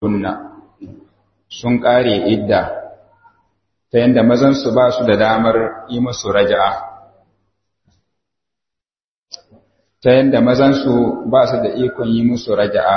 kunna sun ƙare idda ta yadda mazansu ba su da damar yi musu raja'a ta yadda mazansu ba su da ikon yi musu raja'a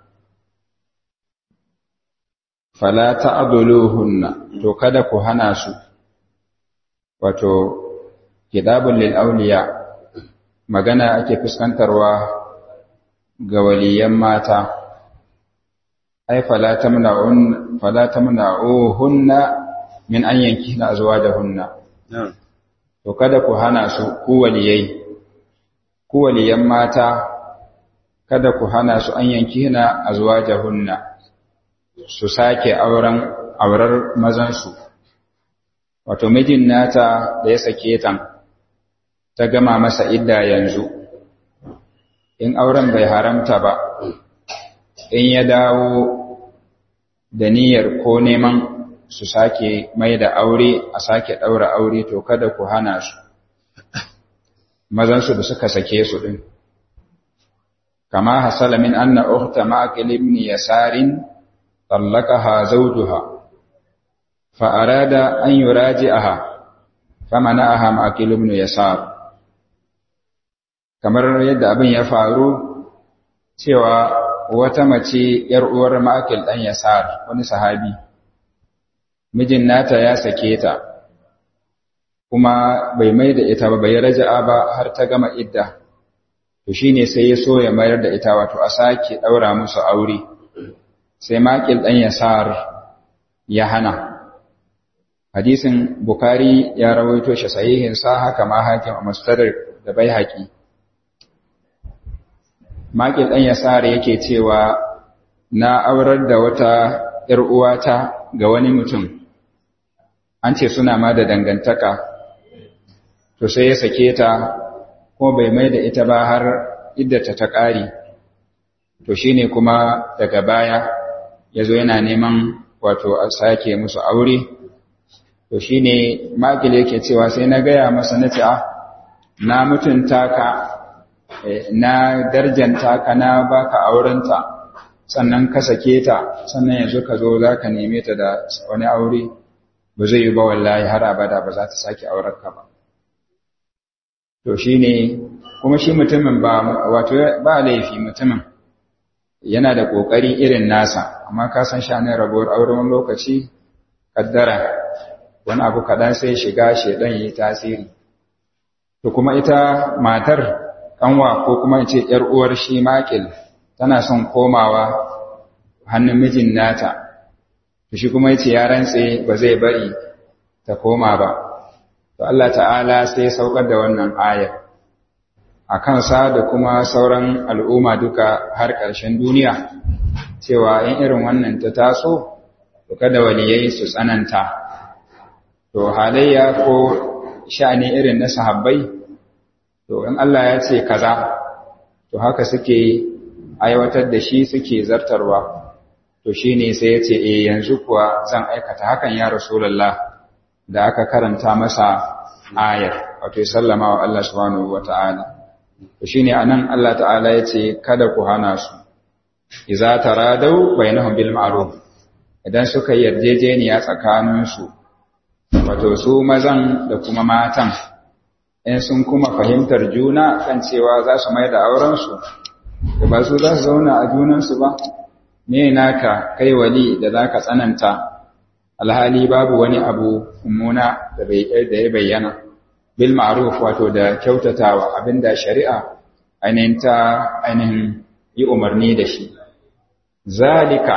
fala ta'dhuluhunna to kada ku hana su wato kitabul lil awliya magana ake fuskantarwa ga waliyan mata ai fala tamna'un fala tamna'uhunna min an yankihna azwajahunna to kada ku hana su ku waliyai ku waliyan mata kada ku hana su an yankihna azwajahunna su sake auren aurar mazansu wato mijin nata da ya sake ta ta gama masa idda yanzu in auren bai haramta ba in ya dawo da niyyar ko neman su sake mai da aure a sake ɗaura aure to kada ku hana su mazansu da suka sake su ɗin kama hasala min anna ukhta ma'aqil ibn yasarin طلقها زوجها فأراد أن يراجعها فمنعها معقل بن يسار kamar yadda abin ya faru cewa wata mace ‘yar uwar ma'akil ɗan yasar wani sahabi mijin nata ya sake ta kuma bai mai da ita ba bai raja'a ba har ta gama idda to shine sai ya so ya mayar da ita wato a sake ɗaura musu aure sai makil ɗan yasar ya hana hadisin bukari ya rawaito shi sahihinsa haka ma hakim a mustadar da bai haƙi makil ɗan yasar yake cewa na aurar da wata ‘yar uwata ga wani mutum an ce suna ma da dangantaka to sai ya sake ta ko bai mai da ita ba har iddata ta ƙari to shine kuma daga baya ya zo yana neman wato a sake musu aure to shi ne makil yake cewa sai na gaya masa na ce na mutunta ka na darjanta ka na baka aurenta sannan ka sake ta sannan yanzu ka zo za ka neme ta da wani aure ba zai yi ba wallahi har abada ba za ta sake aurarka ba to shi ne kuma shi mutumin ba wato ba laifi mutumin yana da ƙoƙari irin nasa amma ka san shanin rabuwar aure wani lokaci kaddara wani abu kaɗan sai shiga shaidan yi tasiri to kuma ita matar ƙanwa ko kuma ce ‘yar uwar shi makil tana son komawa hannun mijin nata to shi kuma yace ya rantse ba zai bari ta koma ba to Allah ta'ala sai saukar da wannan ayar a kansa da kuma sauran al'umma duka har ƙarshen duniya cewa in irin wannan ta taso to kada waliyai su tsananta to halayya ko sha'ani irin na sahabbai to in Allah ya ce kaza to haka suke aiwatar da shi suke zartarwa to shine sai ya ce eh yanzu kuwa zan aikata hakan ya rasulullah da aka karanta masa ayar wato sallama wa Allah subhanahu wataala to shine anan Allah ta'ala yace kada ku hana su idza taradau bainahum bil ma'ruf idan suka yarjejeniya tsakanin su wato su mazan da kuma matan in sun kuma fahimtar juna kan cewa za su mai da auren su ba su za su zauna a junan su ba me naka kai wali da zaka tsananta alhali babu wani abu mummuna da bai da ya bayyana bil ma'ruf wato da kyautatawa abinda shari'a ainihin ta ainihin yi umarni da shi zalika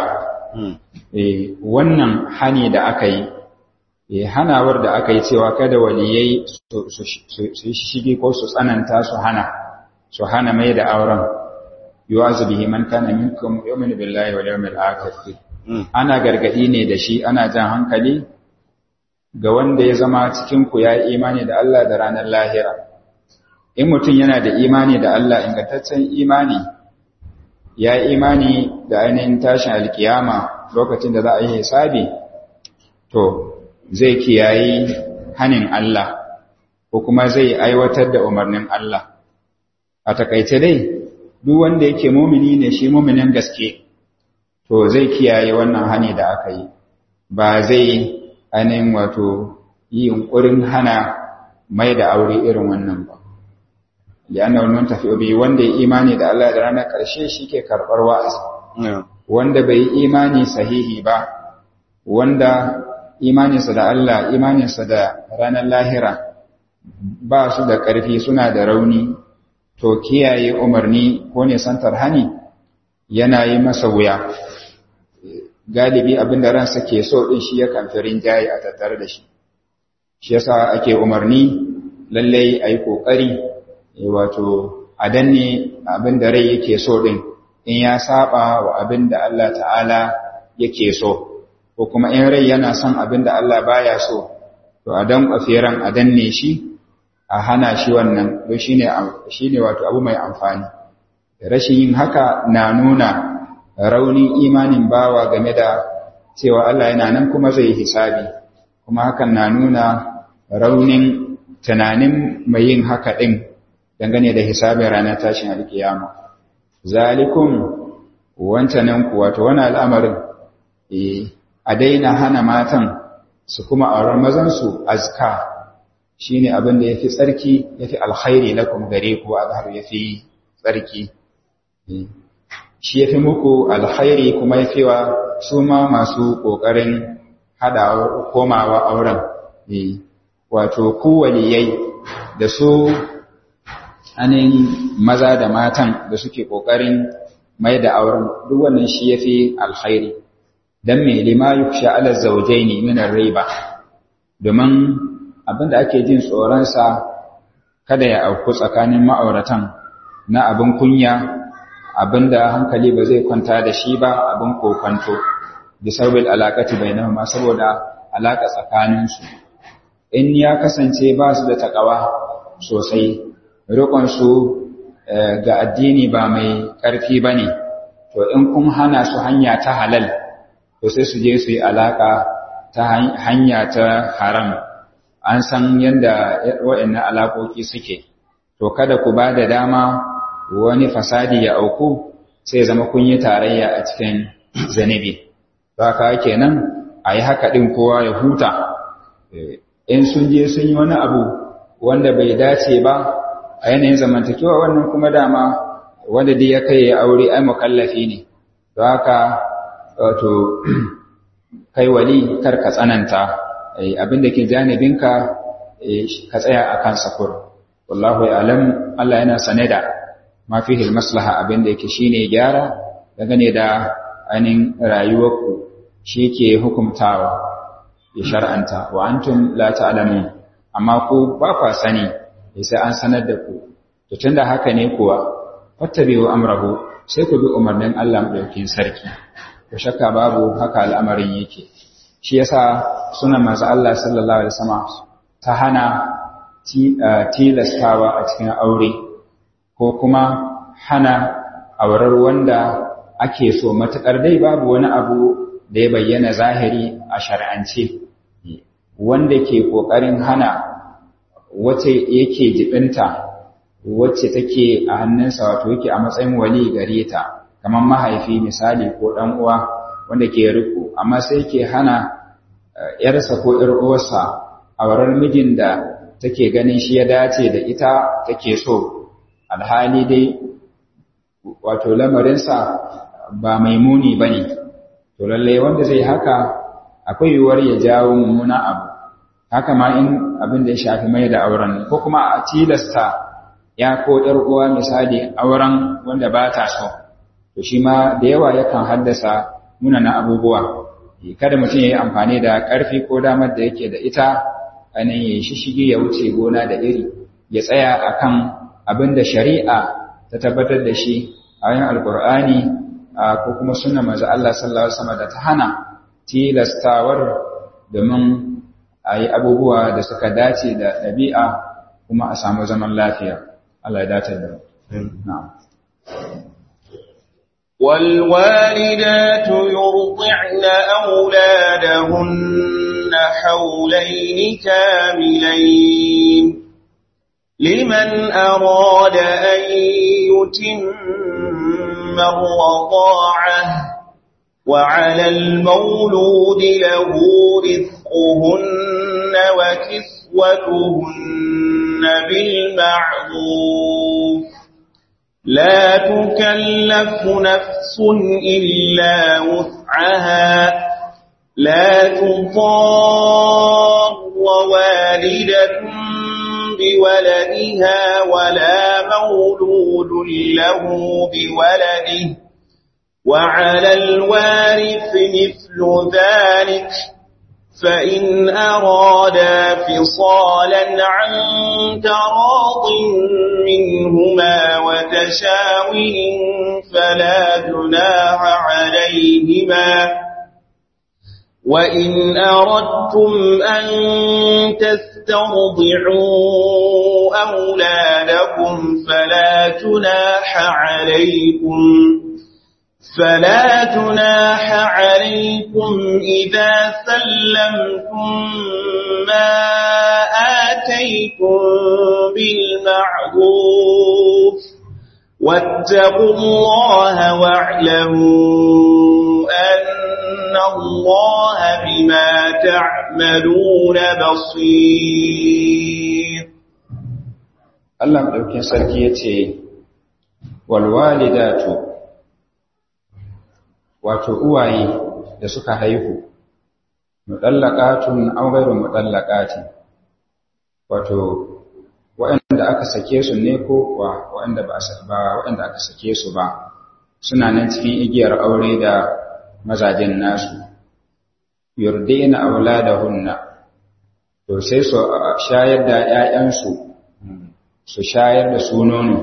eh wannan hani da aka yi eh hanawar da aka yi cewa kada waliyai su shige ko su tsananta su hana su hana mai da auren yuwazu bihi man kana minkum yu'minu billahi wal yawmil akhir ana gargadi ne da shi ana jan hankali ga wanda ya zama cikinku ya yi imani da Allah da ranar lahira. In mutum yana da imani da Allah ingantaccen imani, ya yi imani da ainihin tashin alkiyama lokacin da za a yi hisabi, to zai kiyayi hanin Allah, ko kuma zai aiwatar da umarnin Allah. A takaice dai, duk wanda yake mumini ne shi muminin gaske, to zai kiyaye wannan hani da aka yi ba zai ainihin wato yi yunkurin hana mai da aure irin wannan ba li'anna wannan tafi bi wanda ya imani da Allah da ranar ƙarshe shike karɓar wa'azi wanda bai yi imani sahihi ba wanda imaninsa da Allah imaninsa da ranar lahira ba su da ƙarfi suna da rauni to kiyaye umarni ko ne santar hani yana yi masa wuya galibi abin da ransa ke so din shi yakan fi rinjaye a tattare da shi shi yasa ake umarni lallai a yi ƙoƙari wato a danne abin da rai yake so din in ya saba wa abin da Allah ta'ala yake so ko kuma in rai yana son abin da Allah baya so to a dan ran a danne shi a hana shi wannan don shine shine wato abu mai amfani rashin yin haka na nuna raunin imanin bawa game da cewa Allah yana nan kuma zai hisabi kuma hakan na nuna raunin tunanin mai yin haka din dangane da hisabin ranar tashin alkiyama zalikum wancanan ku wato wani al'amarin a daina hana matan su kuma auren mazansu azka shi ne abin da ya fi tsarki ya fi alkhairi lakum gare ku a zahar ya fi tsarki shi ya fi muku alkhairi kuma ya fi wa su ma masu ƙoƙarin hada komawa auren wato ku waliyai da su anin maza da matan da suke ƙoƙarin mai da auren duk wannan shi ya fi alkhairi don me lima yuksha ala zaujaini min riba domin abinda ake jin tsoronsa kada ya auku tsakanin ma'auratan na abin kunya abinda hankali ba zai kwanta da shi ba abin kokwanto bi sababil alaqati bainahuma saboda alaka tsakaninsu in ya kasance ba su da takawa sosai rikon su ga addini ba mai ƙarfi bane to in kun hana su hanya ta halal to sai su je su yi alaka ta hanya ta haram an san yadda waɗannan alaƙoƙi suke to kada ku ba da dama wani fasadi ya auku sai zama kun yi tarayya a cikin zanibi ba ka kenan a yi haka ɗin kowa ya huta in sun je sun yi wani abu wanda bai dace ba a yanayin zamantakewa wannan kuma dama wanda dai ya kai ya aure ai mukallafi ne don haka wato kai wali kar ka tsananta abinda ke janibinka ka tsaya a kan sakur wallahu alam Allah yana sane da ma fihi maslaha abinda yake shine gyara dangane da ainin rayuwarku shi ke hukumtawa ya shar'anta wa antum la ta'lamun amma ku ba kwa sani sai an sanar da ku to tunda haka ne kuwa fattabi'u amrahu sai ku bi umarnin Allah madaukakin sarki ko shakka babu haka al'amarin yake shi yasa sunan manzo Allah sallallahu alaihi wasallam ta hana tilastawa a cikin aure ko kuma hana aurar wanda ake so matakar dai babu wani abu da ya bayyana zahiri a shar'ance wanda ke kokarin hana wace yake jibinta wacce take a hannunsa wato yake a matsayin wali gare ta kamar mahaifi misali ko dan uwa wanda ke riko amma sai ke hana yarsa ko ƴar uwarsa a wurin mijin da take ganin shi ya dace da ita take so alhali dai wato lamarinsa ba mai muni bane to lalle wanda zai haka akwai yiwuwar ya jawo mummuna abu haka ma in abin da ya shafi mai da auren ko kuma a tilasta ya ko ƴar uwa misali auren wanda ba ta so to shi ma da yawa yakan haddasa munanan abubuwa kada mutum ya yi amfani da ƙarfi ko damar da yake da ita ainihin ya shishige ya wuce gona da iri ya tsaya akan abin da shari'a ta tabbatar da shi a yin alkur'ani ko kuma suna maza Allah sallallahu alaihi wasallam da ta hana tilastawar domin a yi abubuwa da suka dace da ɗabi'a kuma a samu zaman lafiya Allah ya dace da na'am والوالدات يرضعن أولادهن حولين كاملين لمن أراد أن يتم الرضاعة وعلى المولود له رزقهن وكسوتهن بالمعروف لا تكلف نفس إلا وسعها لا تضار والدة بولدها ولا مولود له بولده وعلى الوارث مثل ذلك فإن أرادا فصالا عن تراض منهما وتشاور فلا جناح عليهما وإن أردتم أن تسترضعوا أولادكم فلا جناح عليكم فلا جناح عليكم إذا سلمتم ما آتيكم بالمعروف واتقوا الله واعلموا أن الله بما تعملون بصير Allah ɗaukin sarki ya ce, Walwalidatu, wato uwaye da suka haihu, muɗallaƙatun an gairu muɗallaƙatin, wato waɗanda aka sake su ne ko waɗanda ba waɗanda aka sake su ba, suna nan cikin igiyar aure da mazajen nasu, yurdina auladahunna, to sai su shayar da ‘ya'yansu su shayar da su nono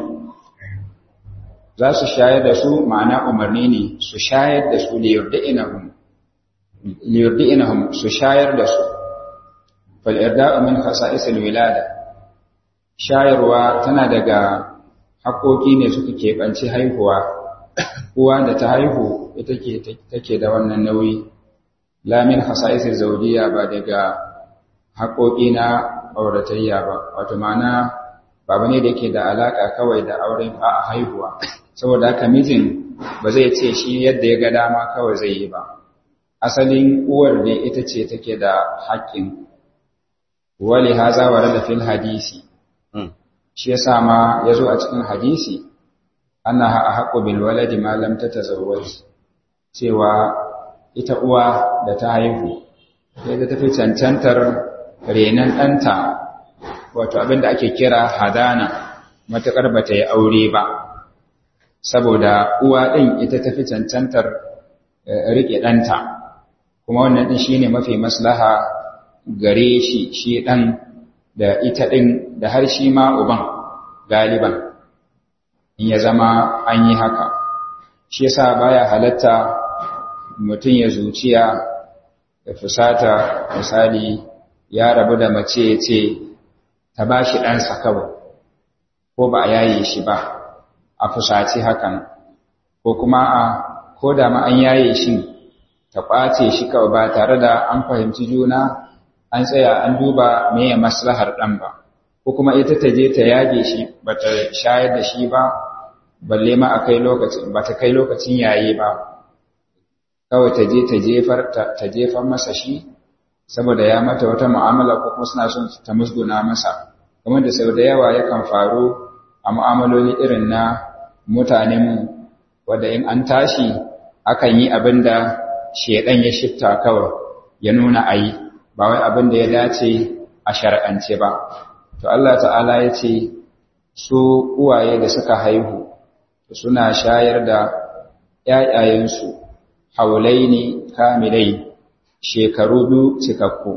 za su shayar da su ma'ana umarni ne su shayar da su liyurdi'inahum su shayar da su fal'irda'u min khasa'isil wilada shayarwa tana daga haƙoƙi ne suka keɓanci haihuwa uwa da ta haihu ita take da wannan nauyi lamin khasa'isil zaujiya ba daga haƙoƙi na auratayya ba wato ma'ana ba ne da yake da alaka kawai da auren a haihuwa saboda haka mijin ba zai ce shi yadda ya ga dama kawai zai yi ba asalin uwar ne ita ce take da haƙƙin wali haza wa da fil hadisi shi yasa ma yazo a cikin hadisi annaha ahqqu bil waladi ma lam tatazawwaj cewa ita uwa da ta haihu sai ta tafi cancantar renan ɗanta wato abin da ake kira hadana matuƙar ba ta yi aure ba saboda uwa ɗin ita tafi cancantar riƙe ɗanta kuma wannan ɗin shi ne mafi maslaha gare shi shi ɗan da ita ɗin da har shi ma uban galiban in ya zama an yi haka shi yasa baya halatta mutum ya zuciya da fusata misali ya rabu da mace ya ce ta ba shi ɗansa kawai ko ba a yaye shi ba a fusaci hakan ko kuma a ko da ma an yaye shi ta ƙwace shi kawai ba tare da an fahimci juna an tsaya an duba meye maslahar ɗan ba ko kuma ita ta je ta yage shi ba ta shayar da shi ba balle ma a kai lokacin ba ta kai lokacin yaye ba kawai ta je ta jefar ta jefar masa shi saboda ya mata wata mu'amala ko kuma suna son ta musguna masa kamar da sau da yawa yakan faru a mu'amaloli irin na mutanenmu wadda in an tashi akan yi abin da shedan ya shifta kawai ya nuna a yi ba wai abin da ya dace a shar'ance ba to Allah ta'ala ya ce su uwaye da suka haihu suna shayar da ‘ya'yayensu haulaini kamilai shekaru biyu cikakku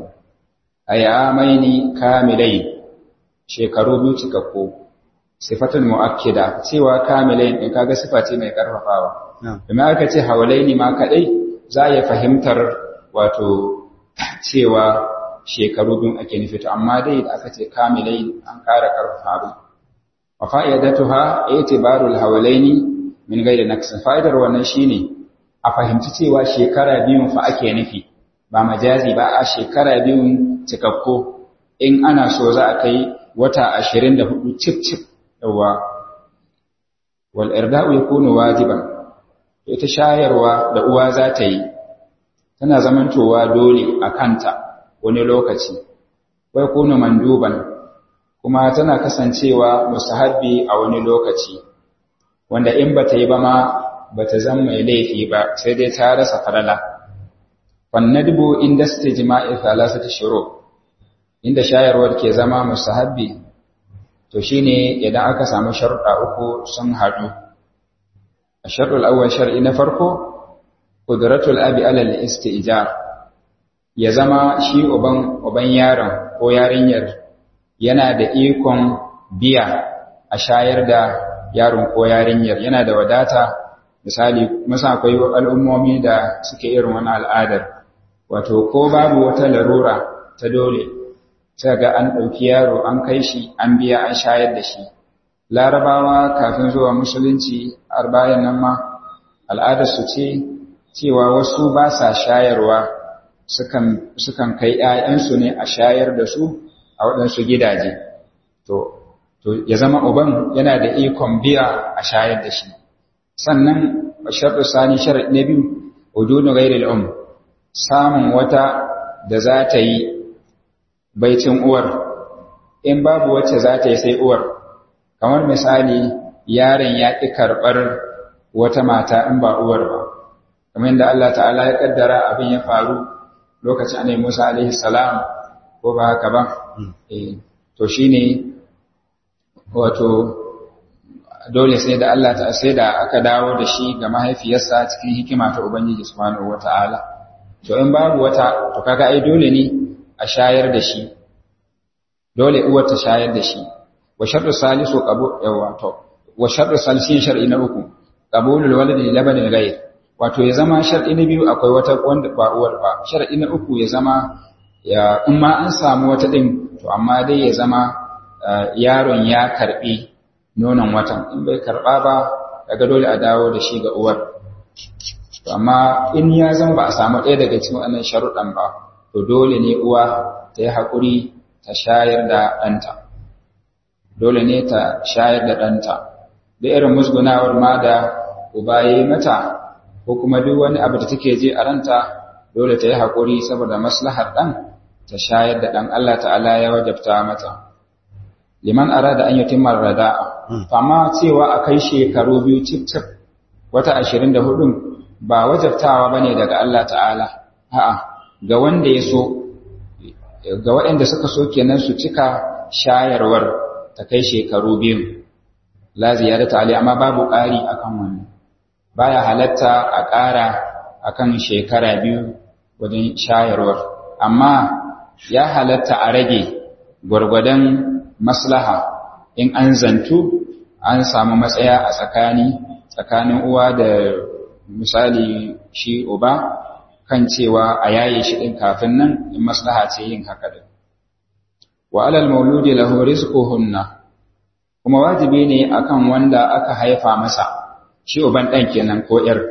ayyamaini kamilai shekaru biyu cikakku sifatun mu'akkida cewa kamilai din kaga sifa ce mai karfafawa kuma aka ce haulaini ma kadai za ya fahimtar wato cewa shekaru biyu ake nufi to amma dai da aka ce kamilai an ƙara karfafa wa fa'idatuha itibarul haulaini min gairi naqsin fa'idar wannan shine a fahimci cewa shekara biyun fa ake nufi ba majazi ba a shekara biyun cikakko in ana so za a kai wata ashirin da hudu cif cif yawa wal irda'u yakunu wajiban ita shayarwa da uwa za ta yi tana zamantowa dole a kanta wani lokaci wai kuna manduban kuma tana kasancewa musahabbi a wani lokaci wanda in ba ta yi ba ma ba ta zama mai laifi ba sai dai ta rasa farala fannadbu inda stijma'i thalathati shuru inda shayarwar ke zama musahabbi to shine idan aka samu sharuɗa uku sun haɗu الشرط الأول شرعي نفرقه قدرة الأب على الاستئجار ya zama shi uban uban yaron ko yarinyar yana da ikon biya a shayar da yaron ko yarinyar yana da wadata misali musa akwai al'ummomi da suke irin wani al'adar wato ko babu wata larura ta dole sai ga an ɗauki yaro an kai shi an biya an shayar da shi larabawa kafin zuwa musulunci har bayan nan ma al'adarsu ce cewa wasu ba sa shayarwa sukan kai ‘ya'yansu ne a shayar da su a waɗansu gidaje to ya zama uban yana da ikon biya a shayar da shi sannan sharɗu sani sharaɗi na biyu ujudu gairil um samun wata da za ta yi baicin uwar in babu wacce za ta yi sai uwar kamar misali yaron ya ƙi karɓar wata mata in ba uwar ba kamar yadda Allah ta'ala ya ƙaddara abin ya faru lokacin annabi Musa alaihi salam ko ba haka ba eh to shine wato dole sai da Allah ta sai da aka dawo da shi ga mahaifiyarsa cikin hikima ta Ubangiji subhanahu wata'ala to in babu wata to kaga ai dole ne a shayar da shi dole uwar ta shayar da shi wa shartu salisu qabu yawa to wa shartu salisin shar'i na uku qabulul waladi labanil ghayr wato ya zama shar'i na biyu akwai wata wanda ba uwar ba shar'i na uku ya zama ya in ma an samu wata din to amma dai ya zama yaron ya karbi nonon watan in bai karba ba daga dole a dawo da shi ga uwar to amma in ya zama ba a samu ɗaya daga cikin wannan sharuɗan ba to dole ne uwa ta yi haƙuri ta shayar da ɗanta dole ne ta shayar da ɗanta da irin musgunawar ma da uba ya yi mata ko kuma duk wani abu da take ji a ranta dole ta yi haƙuri saboda maslahar ɗan ta shayar da ɗan Allah ta'ala ya wajabta mata liman arada an yutimma rada'a amma cewa a kai shekaru biyu cif cif wata ashirin da hudun ba wajabtawa bane daga Allah ta'ala a'a ga wanda ya so ga waɗanda suka so kenan su cika shayarwar ta kai shekaru biyu la ziyadata ali amma babu ƙari akan wannan baya halatta a ƙara akan shekara biyu wajen shayarwar amma ya halatta a rage gwargwadon maslaha in an zantu an samu matsaya a tsakani tsakanin uwa da misali shi uba kan cewa a yaye shi din kafin nan in maslaha ce yin haka din wa alal mauludi lahu rizquhunna kuma wajibi ne akan wanda aka haifa masa shi uban dan kenan ko yar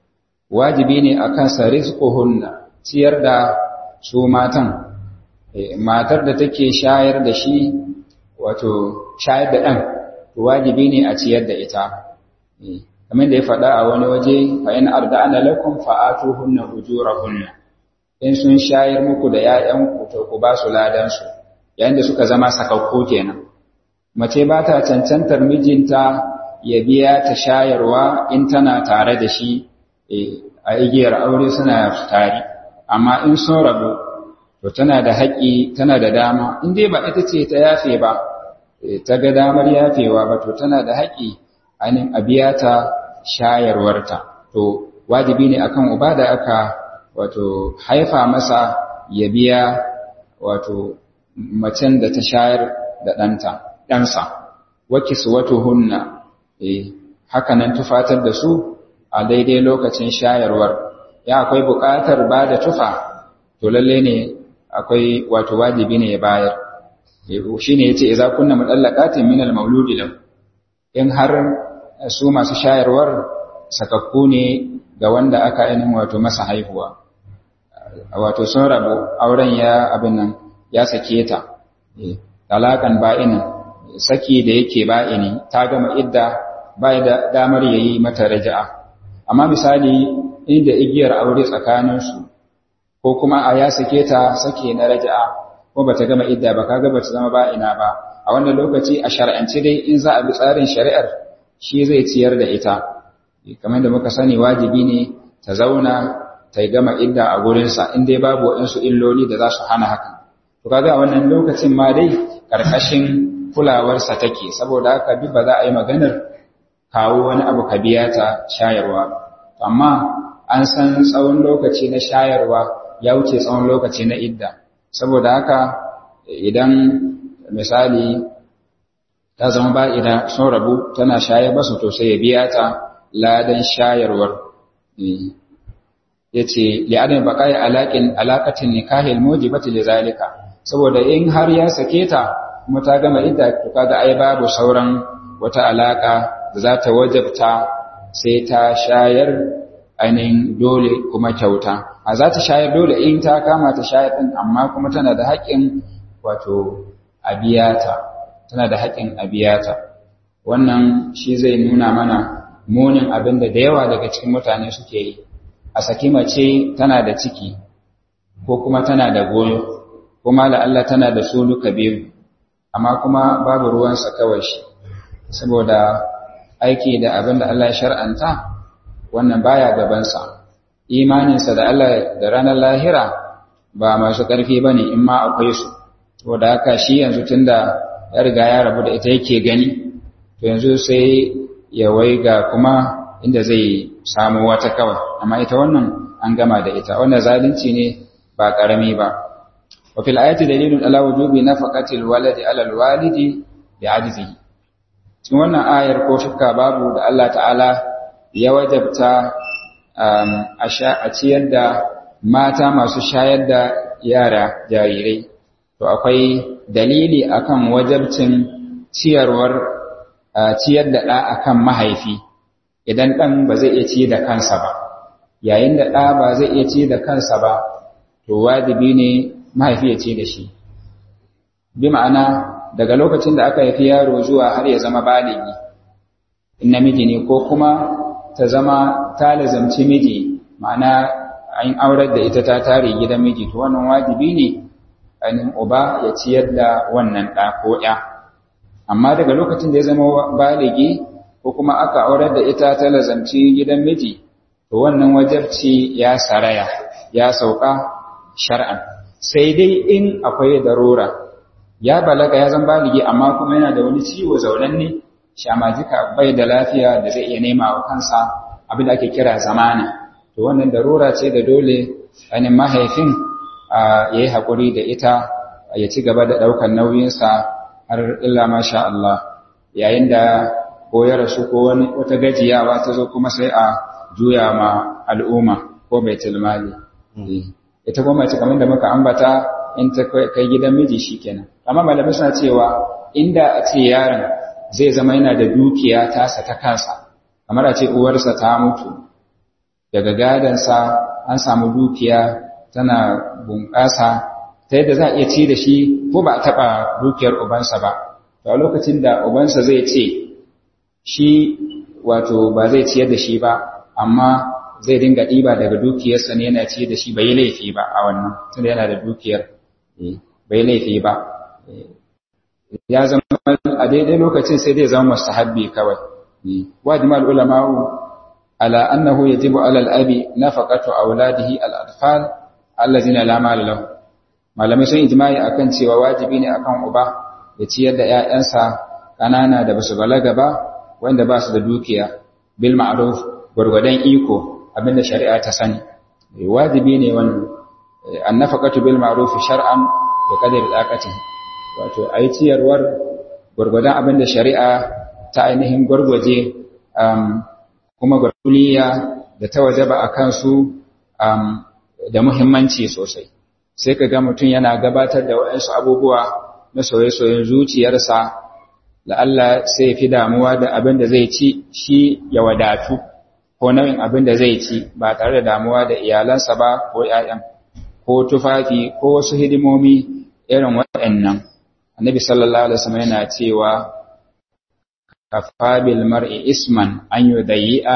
wajibi ne akan sa rizquhunna ciyar da su matan matar da take shayar da shi wato shayar da ɗan wajibi ne a ciyar da ita kamar da ya faɗa a wani waje fa in arda'ana lakum fa'atuhunna ujurahunna in sun shayar muku da ƴaƴanku to ku ba su ladan su yayin da suka zama sakakku kenan mace ba ta cancantar mijinta ya biya ta shayarwa in tana tare da shi a igiyar aure suna tare amma in sun rabu to tana da haƙƙi tana da dama in dai ba ita ce ta yafe ba ta ga damar yafewa ba to tana da haƙƙi ainihin a biya ta shayarwarta to wajibi ne akan uba da aka wato haifa masa ya biya wato macen da ta shayar da ɗanta ɗansa waki su wato hunna eh haka nan tufatar da su a daidai lokacin shayarwar ya akwai buƙatar ba da tufa to lalle ne akwai wato wajibi ne ya bayar shi ne ya ce iza kunna mutallaqatin min al-mauludi lahu in har su masu shayarwar sakakku ne ga wanda aka ainihin wato masa haihuwa wato sun rabu auren ya abin nan ya sake ta talakan ba'inin saki da yake ba'ini ta gama idda bai da damar yayi mata raja'a amma misali inda igiyar aure tsakaninsu ko kuma a ya sake ta sake na raja'a ko bata gama idda ba kaga bata zama ba ina ba a wannan lokaci a shar'ance dai in za a bi tsarin shari'ar shi zai ciyar da ita kamar da muka sani wajibi ne ta zauna ta gama idda a gurinsa in dai babu waɗansu illoli da za su hana hakan to kaga a wannan lokacin ma dai ƙarƙashin kulawarsa take saboda haka duk ba za a yi maganar kawo wani abu ka biya ta shayarwa amma an san tsawon lokaci na shayarwa ya wuce tsawon lokaci na idda saboda haka idan misali ta zama ba idan sun rabu tana shayar basu to sai ya biya ta ladan shayarwar ya ce li'adin baƙa'i alaƙatin nikahil mujibati li zalika saboda in har ya sake ta kuma ta gama idda to kaga ai babu sauran wata alaƙa da za ta wajabta sai ta shayar ainihin dole kuma kyauta a za ta shayar dole in ta kama ta shayar ɗin amma kuma tana da haƙƙin wato abiyata tana da haƙƙin abiyata wannan shi zai nuna mana munin abin da da yawa daga cikin mutane suke yi a saki mace tana da ciki ko kuma tana da goyo kuma la'alla tana da su duka biyu amma kuma babu ruwansa kawai shi saboda aiki da abin da Allah ya shar'anta wannan baya gabansa imaninsa da Allah da ranar lahira ba masu ƙarfi ba ne in ma akwai su saboda haka shi yanzu tunda ya riga ya rabu da ita yake gani to yanzu sai ya waiga kuma inda zai samu wata kawai amma ita wannan an gama da ita wannan zalunci ne ba ƙarami ba wa fil ayati dalilun ala wujubi nafaqatil waladi ala alwalidi bi ajzihi cikin wannan ayar ko shakka babu da Allah ta'ala ya wajabta a ciyar da mata masu shayar da yara jarirai to akwai dalili akan wajabcin ciyarwar ciyar da ɗa akan mahaifi idan ɗan ba zai iya ci da kansa ba yayin da ɗa ba zai iya ci da kansa ba to wajibi ne mahaifi ya ci da shi bi ma'ana daga lokacin da aka haifi yaro zuwa har ya zama baligi in namiji ne ko kuma ta zama ta lazamci miji ma'ana an aurar da ita ta tare gidan miji to wannan wajibi ne ainihin uba ya ciyar da wannan ɗa ko ya amma daga lokacin da ya zama baligi ko kuma aka aurar da ita ta lazamci gidan miji to wannan wajabci ya saraya ya sauka shar'an sai dai in akwai darura ya balaga ya zan baligi amma kuma yana da wani ciwo zaunanne shamajika bai da lafiya da zai iya nema wa kansa abin da ake kira zamana to wannan darura ce da dole ainihin mahaifin ya yi haƙuri da ita ya ci gaba da ɗaukar nauyinsa har illa masha Allah yayin da ko ya rasu ko wani wata gajiyawa ta zo kuma sai a juya ma al'umma ko bai tilmali ita kuma mace kamar da muka ambata in ta kai gidan miji shikenan amma malamai suna cewa inda a ce yaron zai zama yana da dukiya tasa ta kansa kamar a ce uwarsa ta mutu daga gadansa an samu dukiya tana bunƙasa ta yadda za a iya ci da shi ko ba a taɓa dukiyar ubansa ba to a lokacin da ubansa zai ce shi wato ba zai ciyar da shi ba amma zai dinga ɗiba daga dukiyarsa ne yana ci da shi bai laifi ba a wannan tunda yana da dukiyar bai laifi ba ya zama a daidai lokacin sai zai zama mustahabbi kawai wajima al-ulama'u ala annahu yajibu ala al-abi nafaqatu auladihi al-atfal allazina la mala lahu malamai sun ijma'i akan cewa wajibi ne akan uba ya ciyar da ƴaƴansa kanana da basu balaga ba wanda ba su da dukiya bil ma'ruf gurgudan iko abinda shari'a ta sani wajibi ne wannan annafaqatu bil ma'ruf shar'an bi qadri al-aqati wato ayi ciyarwar gurgudan abinda shari'a ta ainihin gurguje kuma gurguliya da ta wajaba akan su da muhimmanci sosai sai ka ga mutum yana gabatar da waɗansu abubuwa na soye-soyen zuciyarsa la'alla sai fi damuwa da abin da zai ci shi ya wadatu ko nau'in abin da zai ci ba tare da damuwa da iyalansa ba ko ‘ya'yan ko tufafi ko wasu hidimomi irin waɗannan annabi sallallahu alaihi wasallam yana cewa kafa bil mar'i isman an yudayyi'a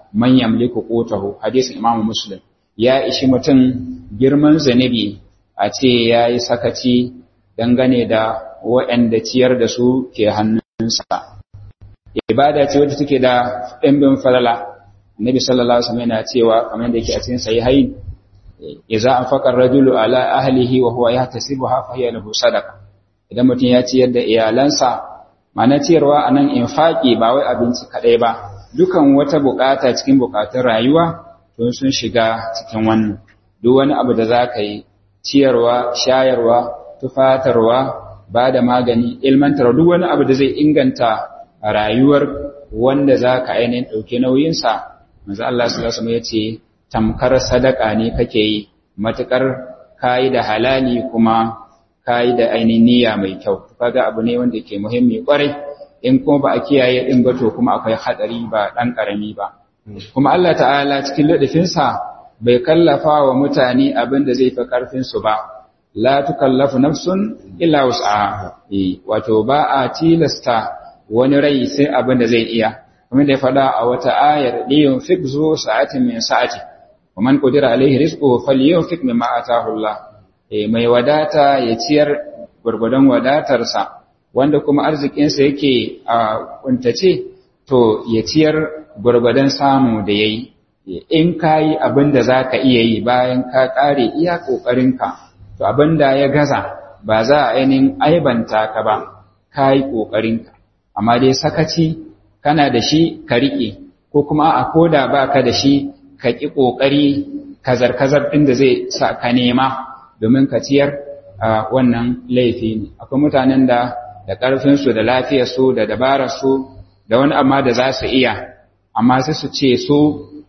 man yamliku qutahu hadisin imamu muslim ya ishi mutum girman zanibi a ce yayi sakaci dangane da waɗanda ciyar da su ke hannunsa ibada ce wadda take da ɗimbin falala Nabi sallallahu alaihi wasallam yana cewa kamar da yake a cikin sahihain idza anfaqa ar-rajulu ala ahlihi wa huwa yahtasibuha fa hiya lahu sadaqa idan mutum ya ciyar da iyalansa ma'ana ciyarwa anan infaqi ba wai abinci kadai ba dukan wata bukata cikin bukatun rayuwa to sun shiga cikin wannan duk wani abu da zaka yi ciyarwa shayarwa tufatarwa ba da magani ilmantar duk wani abu da zai inganta rayuwar wanda zaka ainihin dauke nauyinsa manzo Allah sallallahu alaihi wasallam yace tamkar sadaka ne kake yi matukar kai da halali kuma kai da ainihin niyya mai kyau kaga abu ne wanda ke muhimmi kwarai in kuma ba a kiyaye din ba to kuma akwai hadari ba dan karami ba kuma Allah ta'ala cikin ladafinsa bai kallafa wa mutane abin da zai fi karfin su ba la tukallafu nafsun illa wus'aha wato ba a tilasta wani rai sai abin da zai iya kuma da ya faɗa a wata ayar liyun fik zo sa'atin min sa'ati wa man qadira alaihi rizquhu falyunfik mimma ataahu Allah eh mai wadata ya ciyar gurgudan wadatarsa wanda kuma arzikinsa yake a kuntace to ya ciyar gurgudan samu da yayi in kayi abin da zaka iya yi bayan ka kare iya kokarinka to abin da ya gaza ba za a ainihin aibanta ka ba kayi kokarinka amma dai sakaci kana da shi ka riƙe ko kuma a koda ba ka da shi ka ƙi ƙoƙari kazar-kazar ɗin da zai sa ka nema domin ka ciyar a wannan laifi ne akwai mutanen da da ƙarfinsu da lafiyarsu da dabararsu da wani amma da za su iya amma sai su ce su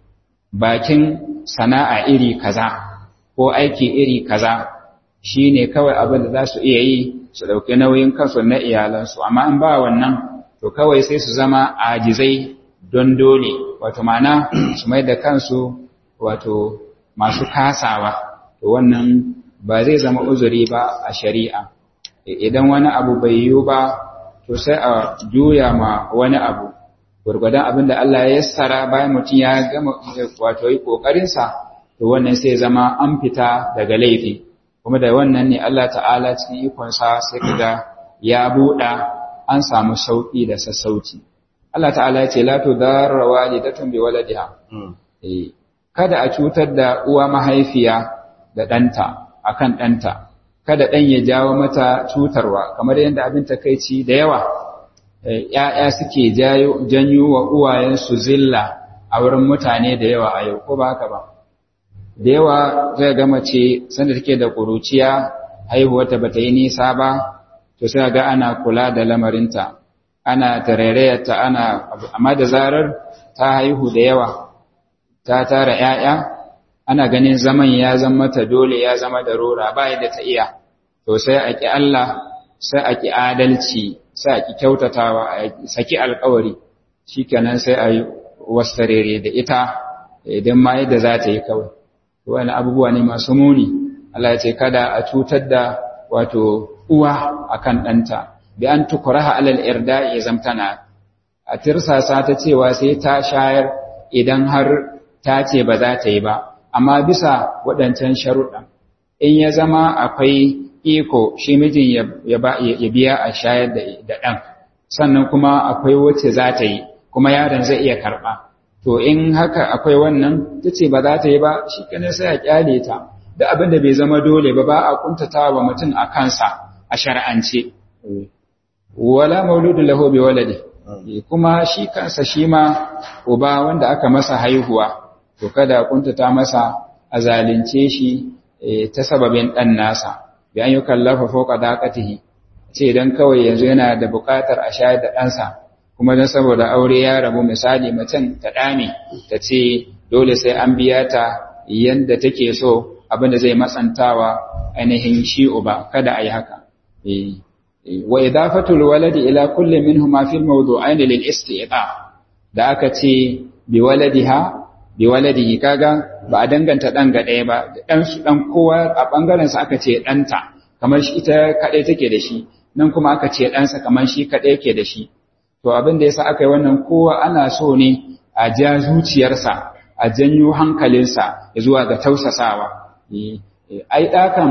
bakin sana'a iri kaza ko aiki iri kaza shi ne kawai abin da za su iya yi su ɗauki nauyin kansu na iyalansu amma in ba wannan to kawai sai su zama ajizai don dole wato mana su mai da kansu wato masu kasawa to wannan ba zai zama uzuri ba a shari'a idan wani abu bai yiwu ba to sai a juya ma wani abu gurgudan abin da Allah ya yassara bayan mutum ya gama wato yi kokarinsa to wannan sai zama an fita daga laifi kuma da wannan ne Allah ta'ala cikin ikonsa sai kaga ya buɗa an samu sauƙi da sassauci. Allah ta'ala ya ce, La tu darra walidatun bi waladiha. Kada a cutar da uwa mahaifiya da ɗanta akan ɗanta, kada ɗan ya jawo mata cutarwa, kamar yadda abin takaici da yawa, ‘ya'ya suke janyo wa uwayensu zilla a wurin mutane da yawa a yau, ko ba haka ba. Da yawa zai ga mace sanda take da ƙuruciya, haihuwarta ba ta yi nisa ba, to sai ga ana kula da lamarinta ana tarairayarta ana amma da zarar ta haihu da yawa ta tara ƴaƴa ana ganin zaman ya zama mata dole ya zama da rora ba yadda ta iya to sai a ki Allah sai a ki adalci sai a ki kyautatawa a saki alƙawari shikenan sai a yi wasarere da ita idan ma yadda za ta yi kawai wani abubuwa ne masu muni Allah ya ce kada a cutar da wato uwa akan ɗanta bi an tukuraha alal irda ya zamtana a tirsasa ta cewa sai ta shayar idan har ta ce ba za ta yi ba amma bisa waɗancan sharuɗa in ya zama akwai iko shi mijin ya biya a shayar da ɗan sannan kuma akwai wacce za ta yi kuma yaron zai iya karɓa to in haka akwai wannan ta ce ba za ta yi ba shi kanin sai a kyale ta da abin da bai zama dole ba ba a kuntata wa mutum a kansa a shar'ance wala mauludu lahu bi waladi kuma shi kansa shi ma uba wanda aka masa haihuwa to kada kuntata masa a zalunce shi ta sababin dan nasa bi an yukallafa fawqa daqatihi ce dan kawai yanzu yana da buƙatar a shayar da ɗansa kuma dan saboda aure ya rabu misali mutum ta dame ta ce dole sai an biya ta yanda take so abin da zai matsantawa ainihin shi uba kada a yi haka wa idafatul waladi ila kulli minhuma fil mawdu'ain lil isti'ta da aka ce bi waladiha bi waladihi kaga ba a danganta dan ga ɗaya ba dan su dan kowa a bangaren sa aka ce danta kamar shi ita kadai take da shi nan kuma aka ce ɗansa kamar shi kadai yake da shi to abin da yasa aka yi wannan kowa ana so ne a ja zuciyarsa a janyo hankalinsa zuwa ga tausasawa ai ɗakan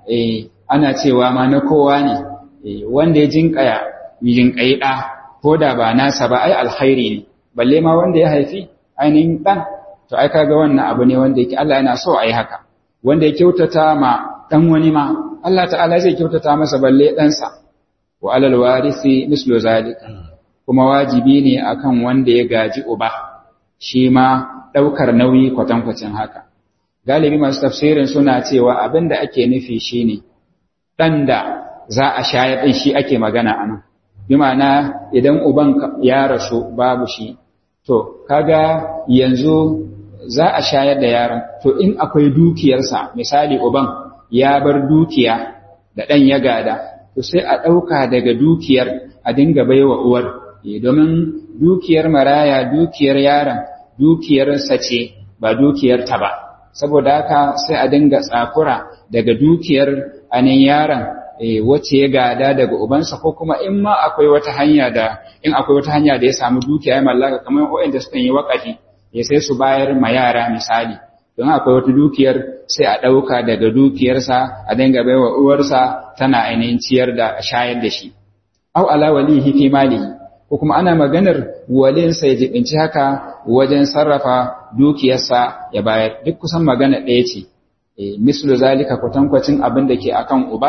ana cewa ma na kowa ne wanda ya jinkaya jinkayi ɗa ko da ba nasa ba ai alkhairi ne balle ma wanda ya haifi ainihin ɗan to ai kaga wannan abu ne wanda yake Allah yana so a yi haka wanda ya kyautata ma ɗan wani ma Allah ta'ala zai kyautata masa balle ɗansa wa alal warisi mislu zalika kuma wajibi ne akan wanda ya gaji uba shi ma ɗaukar nauyi kwatankwacin haka galibi masu tafsirin suna cewa abin da ake nufi shine ɗan da za a shayar ɗin shi ake magana a nan bi ma'ana idan uban ya rasu babu shi to kaga yanzu za a shayar da yaron to in akwai dukiyarsa misali uban ya bar dukiya da ɗan ya gada to sai a ɗauka daga dukiyar a dinga baiwa uwar domin dukiyar maraya dukiyar yaron dukiyarsa ce ba dukiyar ta ba saboda haka sai a dinga tsakura daga dukiyar anin yaron wacce ya gada daga ubansa ko kuma in ma akwai wata hanya da in akwai wata hanya da ya samu dukiya ya mallaka kamar waɗanda suka yi wakafi ya sai su bayar ma yara misali don akwai wata dukiyar sai a ɗauka daga dukiyarsa a dinga baiwa uwarsa tana ainihin ciyar da shayar da shi au ala walihi fi malihi ko kuma ana maganar walinsa ya jibinci haka wajen sarrafa dukiyarsa ya bayar duk kusan magana ɗaya ce mislu zalika kwatankwacin abin da ke akan uba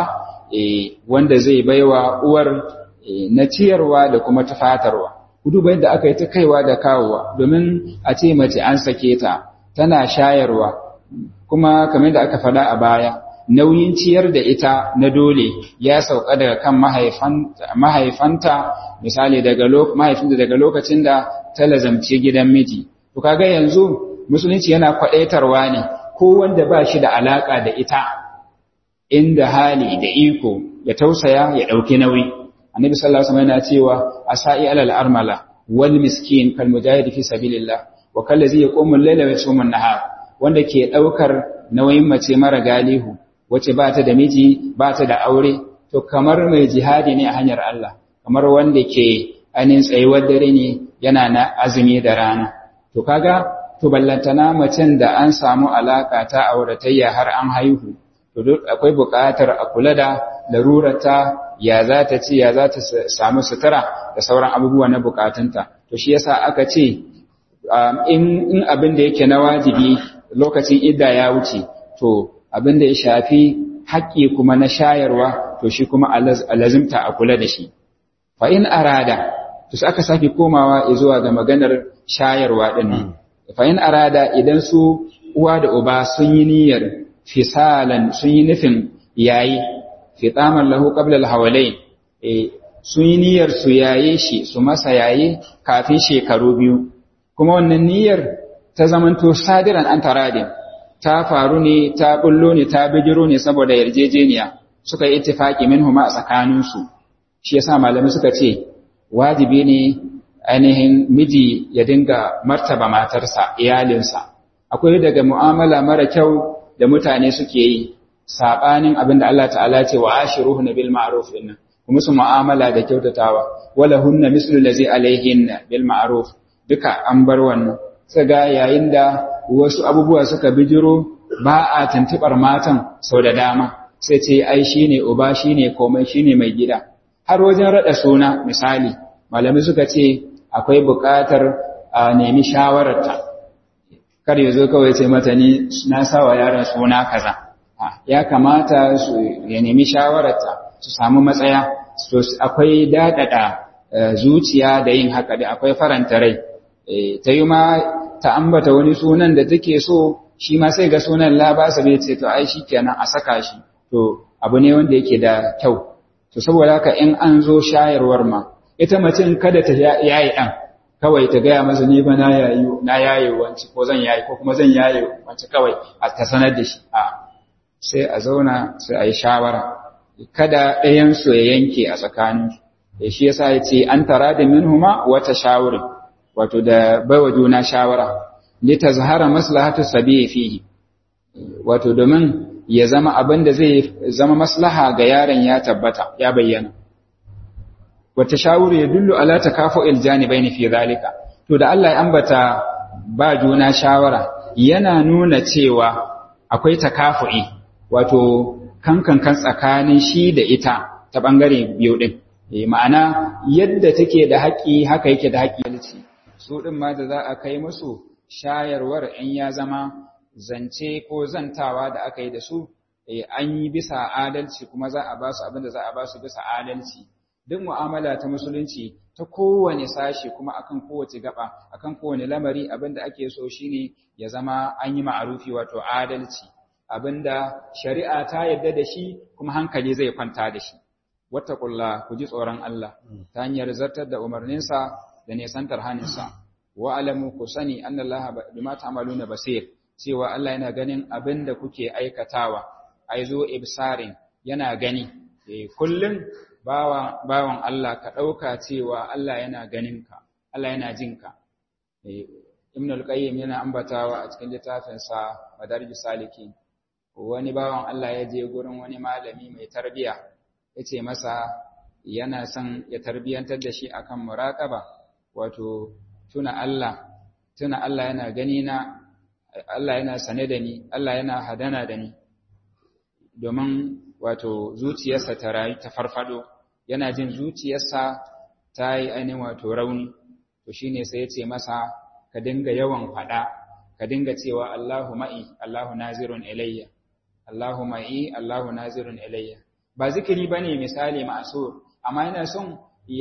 wanda zai baiwa uwar na ciyarwa da kuma tufatarwa duba yadda aka yi ta kaiwa da kawowa domin a ce mace an sake ta tana shayarwa kuma kamar da aka faɗa a baya nauyin ciyar da ita na dole ya sauka daga kan mahaifanta misali daga mahaifinta daga lokacin da ta lazamci gidan miji to kaga yanzu musulunci yana kwaɗaitarwa ne ko wanda ba shi da alaƙa da ita inda hali da iko ya tausaya ya ɗauki nauyi annabi sallallahu alaihi wasallam yana cewa asai alal armala wal miskin kal mujahid fi sabilillah wa kallazi yaqumu al-layla wa yasumu an-nahar wanda ke ɗaukar nauyin mace mara galihu wace ba ta da miji ba ta da aure to kamar mai jihadi ne a hanyar Allah kamar wanda ke ainihin tsayuwar dare ne yana na azumi da rana to kaga to ballantana macen da an samu alaka ta auratayya har an haihu to duk akwai buƙatar a kula da larurata ya za ta ci ya za ta samu sutura da sauran abubuwa na buƙatunta to shi yasa aka ce in abin da yake na wajibi lokacin idda ya wuce to abin da ya shafi haƙƙi kuma na shayarwa to shi kuma alazimta a kula da shi fa in arada to sai aka sake komawa zuwa ga maganar shayarwa din fa in arada idan su uwa da uba sun yi niyyar fisalan sun yi nufin yayi fitaman lahu qabla al-hawalain sun yi niyyar su yaye shi su masa yaye kafin shekaru biyu kuma wannan niyyar ta zamanto sadiran an taradin ta faru ne ta bullo ne ta bijiro ne saboda yarjejeniya suka yi ittifaki minhuma a tsakaninsu shi yasa malamai suka ce wajibi ne ainihin miji ya dinga martaba matarsa iyalinsa akwai daga mu'amala mara kyau da mutane suke yi sabanin abin da Allah ta'ala ce wa ashiruhuna bil ma'ruf inna kuma su mu'amala da kyautatawa wala hunna mislu allazi alaihinna bil ma'ruf duka an bar wannan ga yayin da wasu abubuwa suka bijiro ba a tantubar matan sau da dama sai ce ai shine uba shine komai shine mai gida har wajen rada suna misali malami suka ce akwai buƙatar a nemi shawararta kar ya zo kawai ce mata ni na sawa yaron suna kaza ya kamata su ya nemi shawararta su samu matsaya so akwai daɗaɗa zuciya da yin haka da akwai faranta rai ta yi ma ta ambata wani sunan da take so shi ma sai ga sunan labasa bai ce to ai kenan a saka shi to abu ne wanda yake da kyau to saboda haka in an zo shayarwar ma ita macin kada ta yayi ɗan kawai ta gaya masa ni fa na yayi na yayi wanci ko zan yayi ko kuma zan yayi wanci kawai a ta sanar da shi a sai a zauna sai a yi shawara kada ɗayan su ya yanke a tsakanin da shi yasa ya ce an tara da minhuma wata shawurin wato da baiwa juna shawara li tazhara maslahatu sabiyi fihi wato domin ya zama abin da zai zama maslaha ga yaron ya tabbata ya bayyana wata shawuru ya dullu ala takafu'il janibaini fi zalika to da Allah ya ambata ba juna shawara yana nuna cewa akwai takafu'i wato kankan kan tsakanin shi da ita ta bangare biyu din ma'ana yadda take da haƙi haka yake da haƙi su din ma da za a kai musu shayarwar in ya zama zance ko zantawa da aka yi da su an yi bisa adalci kuma za a ba su abin da za a ba su bisa adalci duk mu'amala ta musulunci ta kowane sashi kuma akan kowace gaba akan kowane lamari abin da ake so shine ya zama an yi ma'arufi wato adalci abinda shari'a ta yarda da shi kuma hankali zai kwanta da shi wattaqullah ku ji tsoron Allah ta hanyar zartar da umarninsa da nesantar haninsa wa alamu ku sani annallaha bima ta'maluna basir cewa Allah yana ganin abin da kuke aikatawa ai zo ibsarin yana gani kullum bawan Allah ka ɗauka cewa Allah yana ganinka, Allah yana jinka. Ibn al-Qayyim yana ambatawa a cikin littafinsa Madarij Saliki. Wani bawan Allah ya je gurin wani malami mai tarbiya, ya ce masa yana son ya tarbiyantar da shi akan muraƙaba, wato tuna Allah, tuna Allah yana gani na, Allah yana sane da ni, Allah yana hadana da ni. Domin wato zuciyarsa ta rayu ta farfado yana jin zuciyarsa ta yi ainihin wato rauni to shine sai ya ce masa ka dinga yawan faɗa ka dinga cewa Allahu ma'i Allahu nazirun ilayya Allahu ma'i Allahu nazirun ilayya ba zikiri bane misali ma'sur amma yana son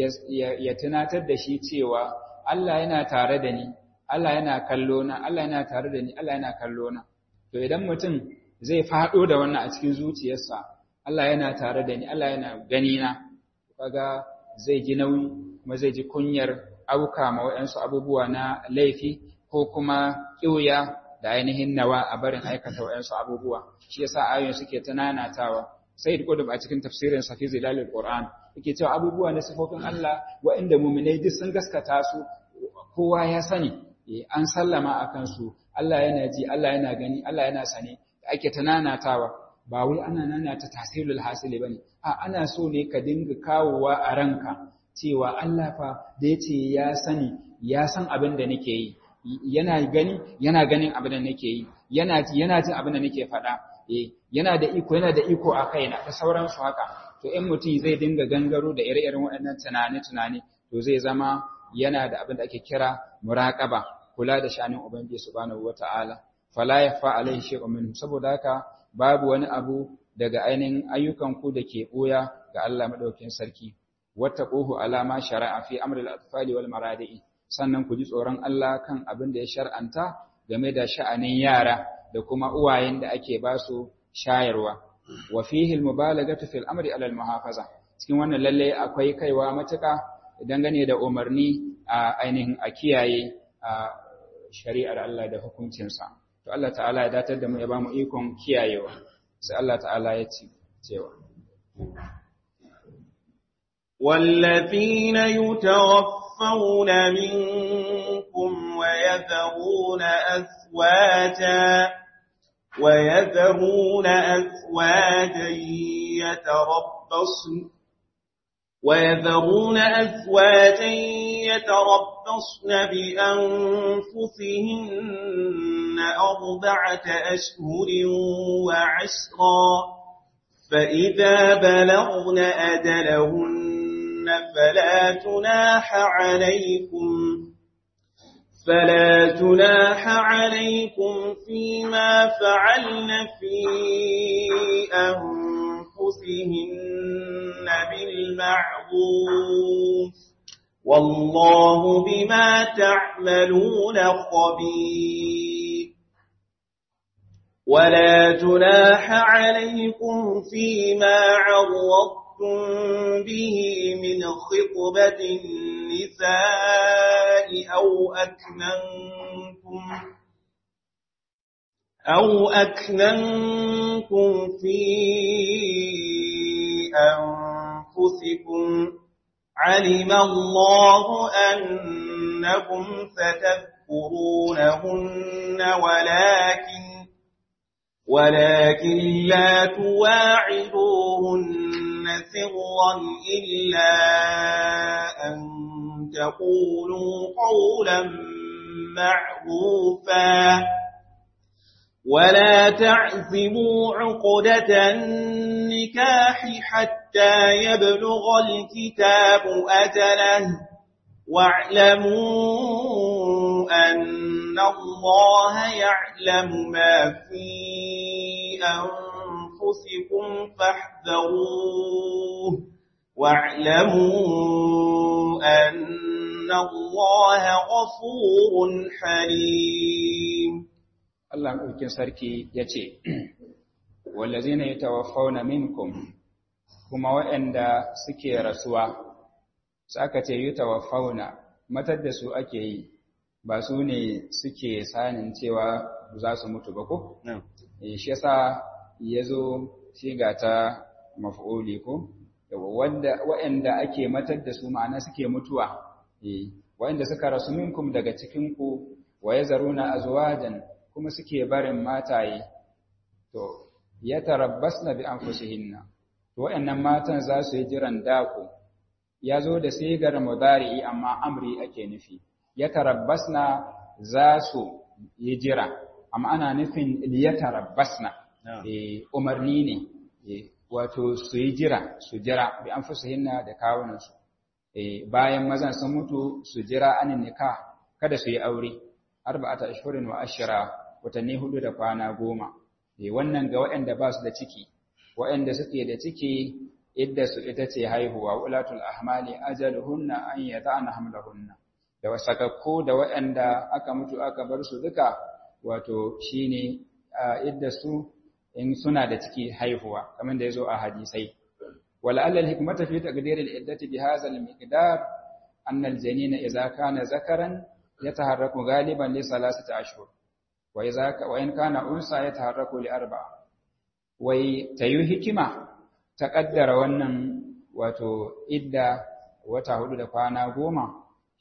ya tunatar da shi cewa Allah yana tare da ni Allah yana kallo na Allah yana tare da ni Allah yana kallo na to idan mutum zai faɗo da wannan a cikin zuciyarsa Allah yana tare da ni Allah yana gani na kaga zai ji nauyi kuma zai ji kunyar auka ma waɗansu abubuwa na laifi ko kuma ƙiuya da ainihin nawa a barin aikata waɗansu abubuwa shi yasa ayoyin suke ta nanatawa sai da a cikin tafsirin sa fi zilalil qur'an yake cewa abubuwa na sifofin Allah waɗanda mu'minai duk sun gaskata su kowa ya sani an sallama akan su Allah yana ji Allah yana gani Allah yana sane ake ta nanatawa ba wai ana nanata tasirul hasili bane a ana so ne ka dinga kawowa a ranka cewa Allah fa da yace ya sani ya san abin da nake yi yana gani yana ganin abin da nake yi yana ji yana jin abin da nake faɗa eh yana da iko yana da iko a kaina da sauransu haka to in mutum zai dinga gangaro da ire-iren waɗannan tunane-tunane to zai zama yana da abin da ake kira muraqaba kula da shanin ubangiji subhanahu wata'ala fala yafa alaihi shay'un minhu saboda haka babu wani abu daga ainihin ayyukanku da ke ɓoya ga Allah maɗaukin sarki, wata ƙohu alama shari'a fi amril atfali wal maradi'i, sannan ku ji tsoron Allah kan abin da ya shar'anta game da sha'anin yara da kuma uwayen da ake ba su shayarwa. Wa fihi al-mubalagatu fil amri ala al-muhafaza. Cikin wannan lalle akwai kaiwa matuƙa dangane da umarni a ainihin a kiyaye a shari'ar Allah da hukuncinsa. To Allah ta'ala ya datar da mu ya ba mu ikon kiyayewa. sai Allah ta'ala ya ce cewa والذين يتوفون منكم ويذرون أزواجا ويذرون أزواجا يتربصن ويذرون أزواجا يتربصن بأنفسهن أربعة أشهر وعشرا فإذا بلغن أجلهن فلا تناح عليكم فلا تناح عليكم فيما فعلن في أنفسهن بالمعروف والله بما تعملون خبير ولا جناح عليكم فيما عرضتم به من خطبة النساء أو أكننتم أو أكننتم في أنفسكم علم الله أنكم ستذكرونهن ولكن ولكن لا تواعدوهن سرا إلا أن تقولوا قولا معروفا ولا تعزموا عقدة النكاح حتى يبلغ الكتاب أجله واعلموا أن الله يعلم ما في أنفسكم فاحذروه واعلموا أن الله غفور حليم Allah ɗaukin sarki ya ce, Wallazi ne ya tawaffauna minkum, kuma waɗanda suke rasuwa, saka ce yi tawaffauna, matar da su ake yi, ba su ne suke sanin cewa za su mutu ba ko? Shi yasa ya zo shiga ta maf'uli ko? Waɗanda ake matar da su ma'ana suke mutuwa, waɗanda suka rasu minkum daga cikinku, wa ya zaruna azwajan kuma suke barin mataye to ya tarabbasna bi anfusihinna to wayannan matan za su yi jiran dako ya zo da sigar mudari'i amma amri ake nufi ya tarabbasna za su yi jira amma ana nufin ya tarabbasna eh umarni ne wato su yi jira su jira bi anfusihinna da kawunansu eh bayan mazan sun mutu su jira anin nikah kada su yi aure arba'ata ashhurin wa ashra watanni hudu da kwana goma eh wannan ga waɗanda ba su da ciki waɗanda suke da ciki idda su ita ce haihuwa ulatul ahmali ajaluhunna an yata'ana hamlahunna da wasakakku da waɗanda aka mutu aka bar su duka wato shine idda su in suna da ciki haihuwa kamar da yazo a hadisai wala allal hikmata fi taqdir al iddati bi hadha al miqdar anna al janina idza kana zakaran yataharraku ghaliban li salasati ashhur وإن كان أنثى يتحرك لأربعة wai ta yi hikima ta ƙaddara wannan wato idda wata hudu da kwana goma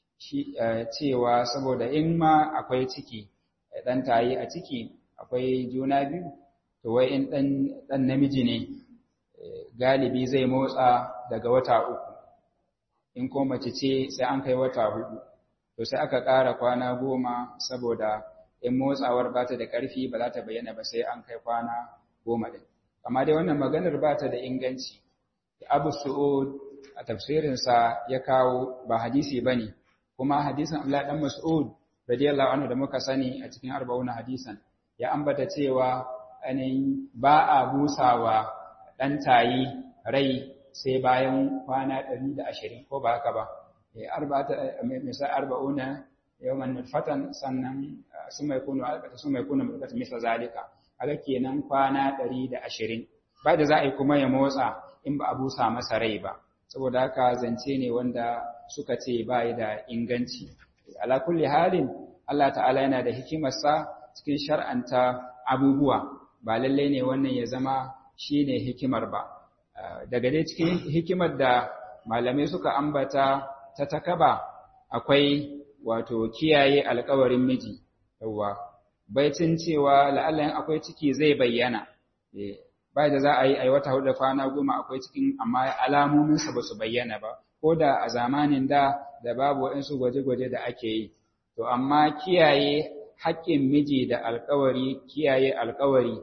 cewa saboda in ma akwai ciki ɗan tayi a ciki akwai juna biyu to wai in ɗan namiji ne galibi zai motsa daga wata uku in ko mace ce sai an kai wata hudu to sai aka ƙara kwana goma saboda in motsawar ba ta da ƙarfi ba za ta bayyana ba sai an kai kwana goma ɗin. Amma dai wannan maganar ba ta da inganci. Abu Su'ud a tafsirinsa ya kawo ba hadisi ba ne, kuma hadisin Abdullahi ɗan Mas'ud radiyallahu anhu da muka sani a cikin arba'una hadisan ya ambata cewa ainihin ba a busawa ɗan tayi rai sai bayan kwana ɗari da ashirin ko ba haka ba. Misal arba'una yawman nutfatan sannan sun mai kunu alƙata sun mai kunu mulkata misal zalika aga kenan kwana 120 ba da za a yi kuma ya motsa in ba a busa masa rai ba saboda haka zance ne wanda suka ce ba yi da inganci ala kulli halin Allah ta'ala yana da hikimarsa cikin shar'anta abubuwa ba lallai ne wannan ya zama shine hikimar ba daga dai cikin hikimar da malamai suka ambata ta takaba akwai wato kiyaye alkawarin miji yawwa baicin cewa la'allan akwai ciki zai bayyana ba da za a yi wata hudu da kwana goma akwai cikin amma alamominsa ba su bayyana ba ko da a zamanin da da babu waɗansu gwaje-gwaje da ake yi to amma kiyaye haƙƙin miji da alkawari kiyaye alkawari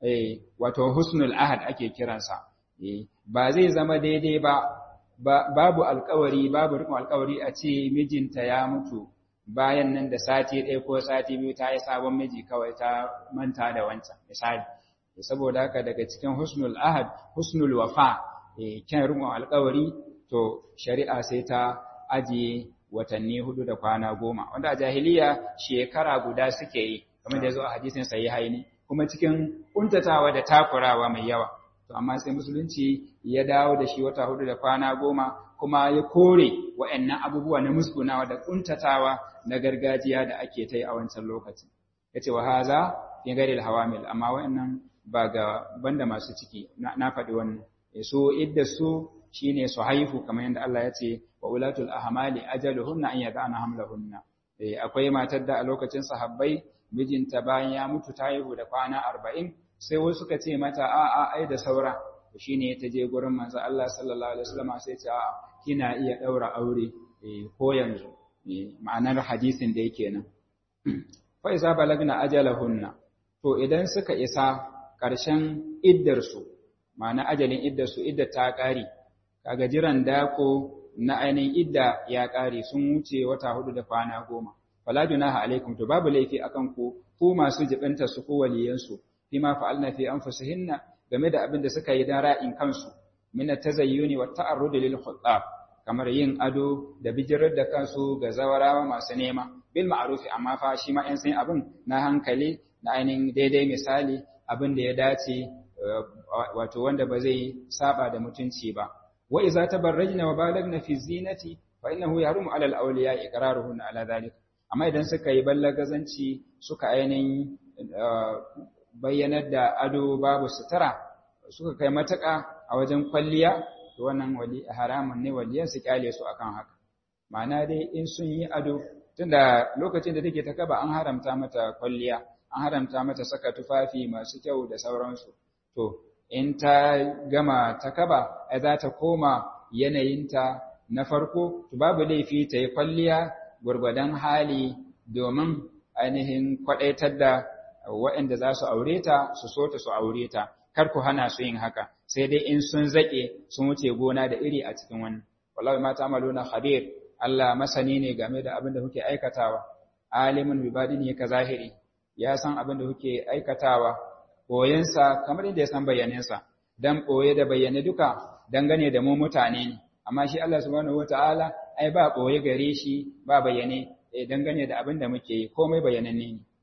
wato husnul ahad ake kiransa ba zai zama daidai ba babu alkawari babu rikon alkawari a ce mijinta ya mutu bayan nan da sati ɗaya ko sati biyu ta yi sabon miji kawai ta manta da wancan misali saboda haka daga cikin husnul ahad husnul wafa kyan rikon alkawari to shari'a sai ta ajiye watanni hudu da kwana goma wanda a jahiliya shekara guda suke yi kamar da ya zo a hadisin sahihaini kuma cikin kuntatawa da takurawa mai yawa to amma sai musulunci ya dawo da shi wata hudu da kwana goma kuma ya kore wa'annan abubuwa na musgunawa da kuntatawa na gargajiya da ake ta yi a wancan lokacin yace wa haza fi ghairi hawamil amma wa'annan ba ga banda masu ciki na faɗi wannan so idda su shine su haihu kamar yadda Allah ya ce wa ulatul ahmali ajaluhunna an yad'ana hamlahunna akwai matar da a lokacin sahabbai mijinta bayan ya mutu ta haihu da kwana arba'in sai wasu suka ce mata a a ai da saura shi ne ta je gurin manzo Allah sallallahu alaihi wasallam sai ce a kina iya daura aure ko yanzu ma'anar hadisin da yake nan fa iza balagna ajalahunna to idan suka isa ƙarshen iddarsu ma'ana ajalin iddarsu idda ta ƙare kaga jiran dako na ainihin idda ya ƙare sun wuce wata hudu da kwana goma fala junaha alaikum to babu laifi akan ku ku masu jibinta su ko waliyansu fima fa'alna fi anfusihinna game da abin da suka yi dan ra'in kansu min at-tazayyuni wa ta'arrud lil khutab kamar yin ado da bijirar da kansu ga zawarawa masu nema bil ma'rufi amma fa shi ma 'yan san abin na hankali na ainihin daidai misali abin da ya dace wato wanda ba zai saba da mutunci ba wa iza tabarrajna wa balagna fi zinati fa innahu yahrumu ala al-awliya iqraruhun ala dhalik amma idan suka yi ballagazanci suka ainihin bayyanar da ado babu sutura suka kai mataka a wajen kwalliya to wannan wali haramun ne waliyan su kyale su akan haka ma'ana dai in sun yi ado tunda lokacin da take ta kaba an haramta mata kwalliya an haramta mata saka tufafi masu kyau da sauransu to in ta gama ta kaba ai za ta koma yanayinta na farko to babu laifi ta yi kwalliya gwargwadon hali domin ainihin kwaɗaitar da waɗanda za su aure ta su so ta su aure ta kar ku hana su yin haka sai dai in sun zaƙe sun wuce gona da iri a cikin wannan wallahi ma ta'maluna khabir Allah masani ne game da abin da kuke aikatawa alimun bi badini ka zahiri ya san abin da kuke aikatawa koyansa kamar yadda ya san bayaninsa dan koye da bayyane duka dangane da mu mutane ne amma shi Allah subhanahu wataala ai ba koye gare shi ba bayyane dangane da abin da muke yi komai bayananne ne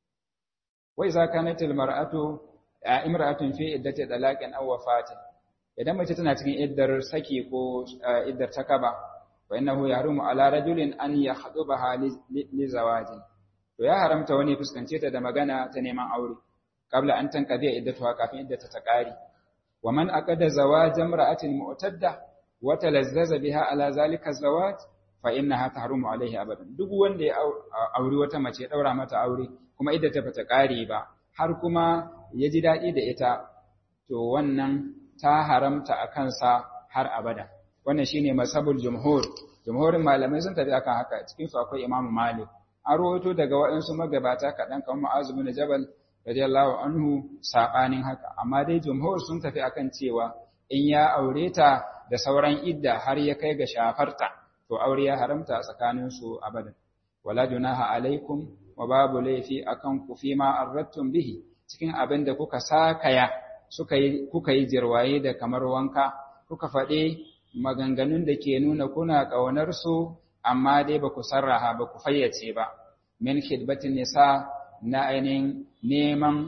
wai za kanatil mar'atu imra'atun fi iddati talaqin aw wafatin idan mace tana cikin iddar saki ko iddar takaba fa innahu yahrumu ala rajulin an yakhdubaha li zawajin to ya haramta wani fuskance ta da magana ta neman aure qabla an tanqadi iddatuha kafin iddata ta kare wa man aqada zawaj imra'atin mu'tadda wa talazzaza biha ala zalika zawaj fa innaha tahrumu alaihi abadan duk wanda ya auri wata mace ya daura mata aure kuma iddata bata kare ba har kuma ya ji daɗi da ita to wannan ta haramta a kansa har abada wannan shine masabul jumhur jumhurin malamai sun tafi akan haka cikin su akwai imamu malik an rawaito daga waɗansu magabata kaɗan kamar mu'azu bin jabal radiyallahu anhu saɓanin haka amma dai jumhur sun tafi akan cewa in ya aure ta da sauran idda har ya kai ga shafarta to aure ya haramta tsakanin su abadan wala junaha alaikum wa babu laifi akan ku fi ma arrattum bihi cikin abin da kuka sakaya suka yi kuka yi jirwaye da kamar wanka kuka faɗi maganganun da ke nuna kuna ƙaunar su amma dai ba ku sarraha ba ku fayyace ba min khidbatin nisa na ainihin neman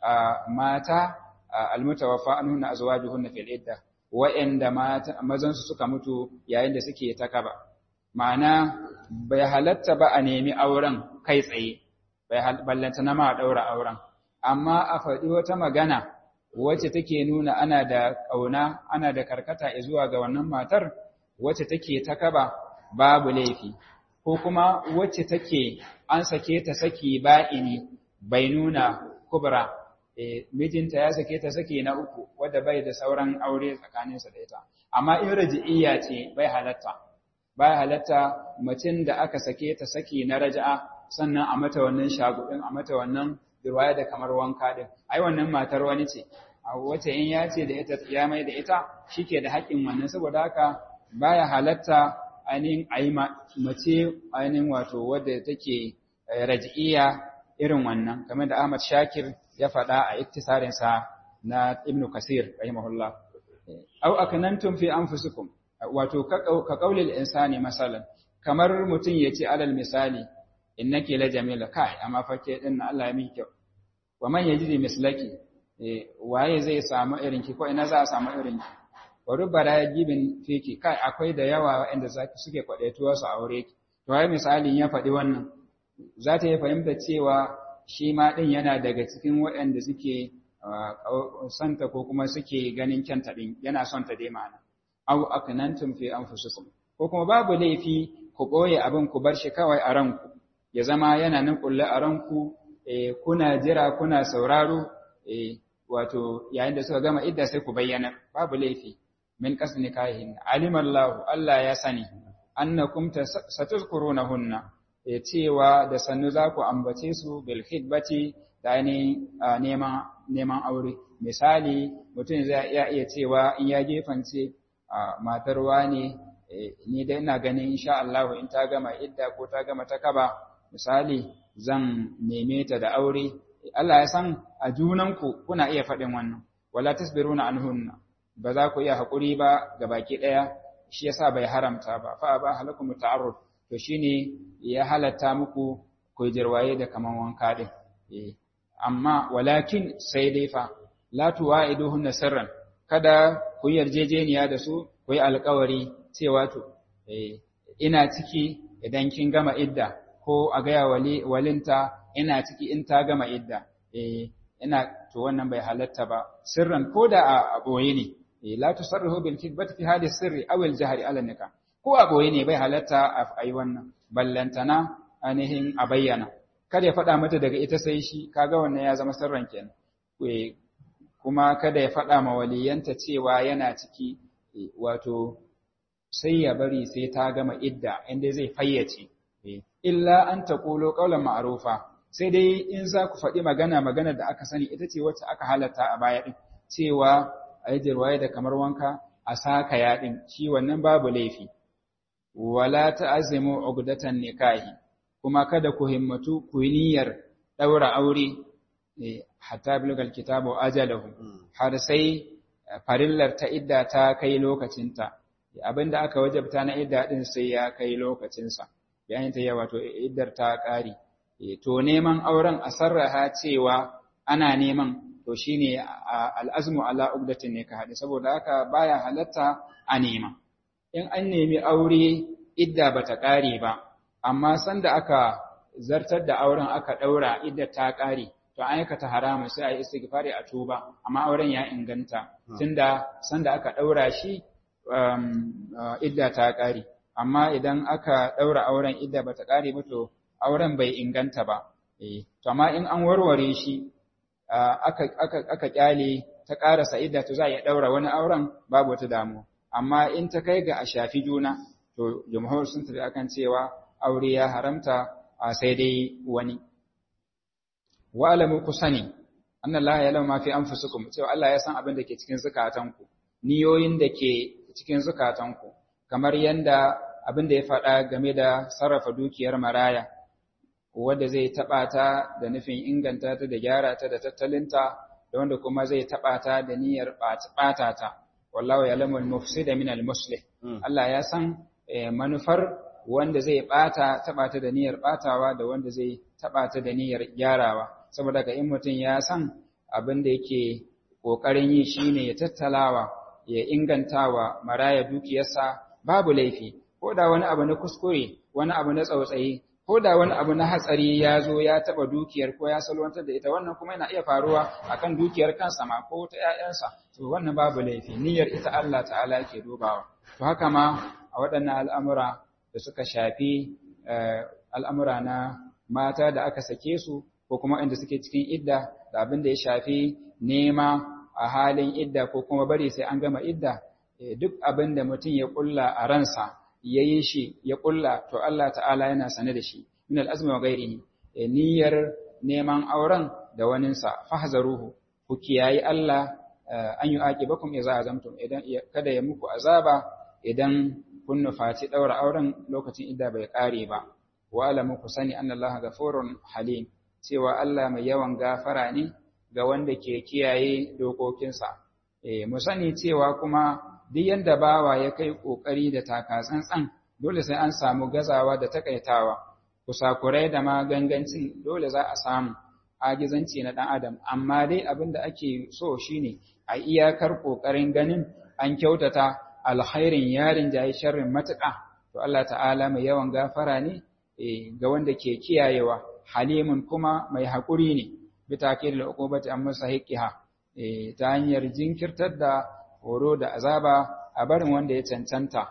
mata almutawaffa anhunna azwajuhunna fil idda wa'anda mata mazan su suka mutu yayin da suke takaba ma'ana bai halatta ba a nemi auren kai tsaye bai ballanta na ma daura auren amma a faɗi wata magana wacce take nuna ana da ƙauna ana da karkata zuwa ga wannan matar wacce take takaba babu laifi ko kuma wacce take an sake ta saki ba'ini bai nuna kubra e, mijinta ya sake ta saki na uku wadda bai da sauran aure tsakaninsa da ita amma in raji'iyya ce bai halatta bai halatta macin da aka sake ta saki na raja'a sannan a mata wannan shagudin a mata wannan riwaya da kamar wanka din ai wannan matar wani ce a wace in ya ce da ita ya mai da ita shike da haƙƙin wannan saboda haka baya halatta ainihin ayi mace ainihin wato wadda take raj'iyya irin wannan kamar da Ahmad Shakir ya faɗa a iktisarin sa na Ibn Kasir rahimahullah aw akanantum fi anfusikum wato ka qaulil insani masalan kamar mutum yace alal misali innaki la jamila kai amma fake din Allah ya min kyau wa man yajidi mislaki waye zai samu irin ki ko ina za a samu irin ki wa rubara yajibin fiki kai akwai da yawa waɗanda suke kwadaituwa su aure ki to ai misalin ya faɗi wannan za ta yi fahimta cewa shi ma din yana daga cikin waɗanda suke santa ko kuma suke ganin kyanta din yana son ta dai ma'ana aw aknantum fi anfusikum ko kuma babu laifi ku boye abin ku bar shi kawai a ranku ya zama yana nan kulle a ranku kuna jira kuna sauraro wato yayin da suka gama idda sai ku bayyana babu laifi min kasni kahin alimallahu Allah ya sani annakum satuzkurunahunna ya cewa da sannu za ku ambace su bil khidbati da ainihin neman neman aure misali mutum zai iya iya cewa in ya gefance matar wani ni dai ina ganin insha Allah in ta gama idda ko ta gama ta kaba misali zan neme ta da aure Allah ya san a junanku kuna iya faɗin wannan wala tasbiruna anhunna ba za ku iya haƙuri ba ga baki ɗaya shi yasa bai haramta ba fa ba halakum ta'arrud to shine ya halatta muku ku jirwaye da kaman wanka din eh amma walakin sai dai fa la tuwa'iduhunna sirran kada ku yarjejeniya da su ku yi alƙawari cewa to eh ina ciki idan kin gama idda ko a gaya wali walinta ina ciki in ta gama idda eh ina to wannan bai halatta ba sirran ko da a boye ne la tusarrihu bil kidbati fi hadhihi sirri aw al jahri ala nikah ko a boye ne bai halatta a yi wannan ballantana ainihin a bayyana kada ya faɗa mata daga ita sai shi kaga wannan ya zama sirran kenan kuma kada ya faɗa ma waliyanta cewa yana ciki wato sai ya bari sai ta gama idda inda zai fayyace illa an taqulu qawlan ma'rufa sai dai in za ku faɗi magana magana da aka sani ita ce wacce aka halatta a baya ɗin cewa a yi jirwaye da kamar wanka a saka yaɗin shi wannan babu laifi wala ta'azimu ugdatan nikahi kuma kada ku himmatu ku yi niyyar ɗaura aure hatta bilgal kitabu ajalahu har sai farillar ta idda ta kai lokacinta abinda aka wajabta na idda din sai ya kai lokacinsa yayin ta yawa to iddar ta ƙare to neman auren a sarraha cewa ana neman to shine al'azmu ala ugdatin ne ka haɗe saboda haka baya halatta a nema in an nemi aure idda bata ƙare ba amma sanda aka zartar da auren aka ɗaura idda ta ƙare to an aikata haramun sai a yi istighfari a tuba amma auren ya inganta tunda sanda aka ɗaura shi idda ta ƙare amma idan aka ɗaura auren idda bata ƙare ba to auren bai inganta ba. To, amma in an warware shi, aka kyale ta ƙarasa idda to za a iya ɗaura wani auren babu wata damu. Amma in ta kai ga a shafi juna, to, jamhur sun tafi akan cewa aure ya haramta a sai dai wani. Wa'alamu ku sani, annan Allah ya lamma fi anfusukum cewa Allah ya san abin da ke cikin zukatanku, niyoyin da ke cikin zukatanku, kamar yanda abin da ya faɗa game da sarrafa dukiyar maraya. wanda zai taɓa ta da nufin inganta ta da gyara ta da tattalinta da wanda kuma zai taɓa ta da niyyar ɓata ta wallahu ya'lamul mufsida min al-muslih Allah ya san manufar wanda zai ɓata taɓa ta da niyyar ɓatawa da wanda zai taɓa ta da niyyar gyarawa saboda ka in mutum ya san abin da yake ƙoƙarin yi shine ya tattalawa ya ingantawa maraya dukiyarsa babu laifi ko da wani abu na kuskure wani abu na tsautsayi ko da wani abu na hatsari ya zo ya taɓa dukiyar ko ya salwantar da ita wannan kuma yana iya faruwa akan dukiyar kansa ma ko ta ‘ya'yansa to wannan babu laifi niyyar ita Allah ta'ala ke dubawa to haka ma a waɗannan al'amura da suka shafi al'amura na mata da aka sake su ko kuma inda suke cikin idda da abin da ya shafi nema a halin idda ko kuma bari sai an gama idda duk abin da mutum ya ƙulla a ransa ya yi shi ya ƙulla to Allah ta'ala yana sane da shi min al'azmi wa gairihi niyyar neman auren da waninsa fahzaruhu ku kiyayi Allah an yi aƙi bakum ya za zamtum idan kada ya muku azaba idan kun nufaci ɗaura auren lokacin idda bai ƙare ba wa alamu ku sani an Allah gafurun halim cewa Allah mai yawan gafara ne ga wanda ke kiyaye dokokinsa mu sani cewa kuma duk yanda bawa ya kai ƙoƙari da taka tsantsan dole sai an samu gazawa da takaitawa kusakurai da magangancin dole za a samu agizanci na ɗan adam amma dai abin da ake so shine a iyakar ƙoƙarin ganin an kyautata alkhairin yarin jayi sharrin matuƙa to Allah ta'ala mai yawan gafara ne ga wanda ke kiyayewa halimun kuma mai haƙuri ne bi takir da uqubati amma sahiqiha ta hanyar jinkirtar da horo da azaba a barin wanda ya cancanta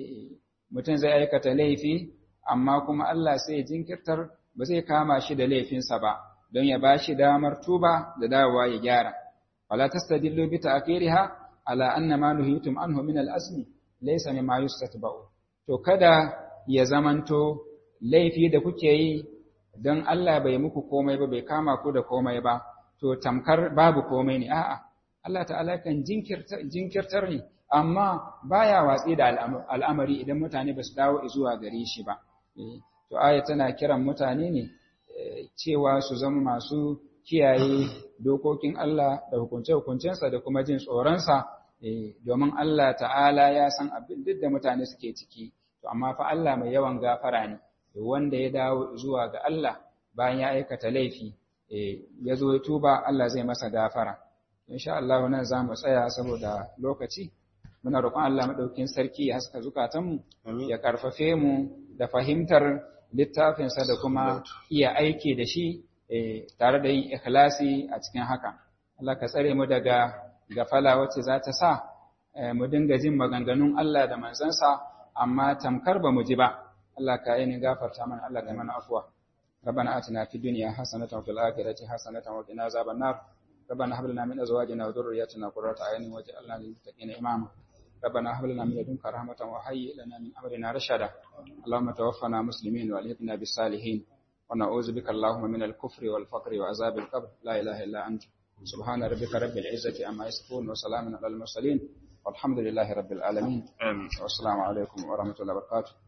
mutum zai aikata laifi amma kuma Allah sai jinkirtar ba zai kama shi da laifinsa ba don ya bashi damar tuba da dawowa ya gyara wala tastadillu bi ta'khiriha ala anna ma nuhitum anhu min al-asmi laysa mimma yustatba'u to kada ya zamanto laifi da kuke yi don Allah bai muku komai ba bai kama ku da komai ba to tamkar babu komai ne a'a Allah ta'ala kan jinkirtar ne amma baya watsi da al'amari idan mutane ba su dawo zuwa gare shi ba to aya tana kiran mutane ne cewa su zama masu kiyaye dokokin Allah da hukunce-hukuncensa da kuma jin tsoronsa domin Allah ta'ala ya san abin duk da mutane suke ciki to amma fa Allah mai yawan gafara ne wanda ya dawo zuwa ga Allah bayan ya aikata laifi ya zo ya tuba Allah zai masa gafara insha Allah nan za mu tsaya saboda lokaci muna roƙon Allah madaukin sarki ya haska zukatanmu ya karfafe mu da fahimtar littafinsa da kuma iya aiki da shi tare da yin ikhlasi a cikin haka Allah ka tsare mu daga gafala wacce za ta sa mu dinga jin maganganun Allah da manzansa amma tamkar ba mu ji ba Allah ka yi ni gafarta mana Allah ka mana afuwa ربنا آتنا في الدنيا حسنة وفي الآخرة حسنة وقنا عذاب النار ربنا هب لنا من أزواجنا وذرياتنا قرة أعين واجعلنا للمتقين إماما ربنا هب لنا من لدنك رحمة وهيئ لنا من أمرنا رشدا اللهم توفنا مسلمين والحقنا بالصالحين ونعوذ بك اللهم من الكفر والفقر وعذاب القبر لا إله إلا أنت سبحان ربك رب العزة عما يصفون وسلام على المرسلين والحمد لله رب العالمين آمين والسلام عليكم ورحمة الله وبركاته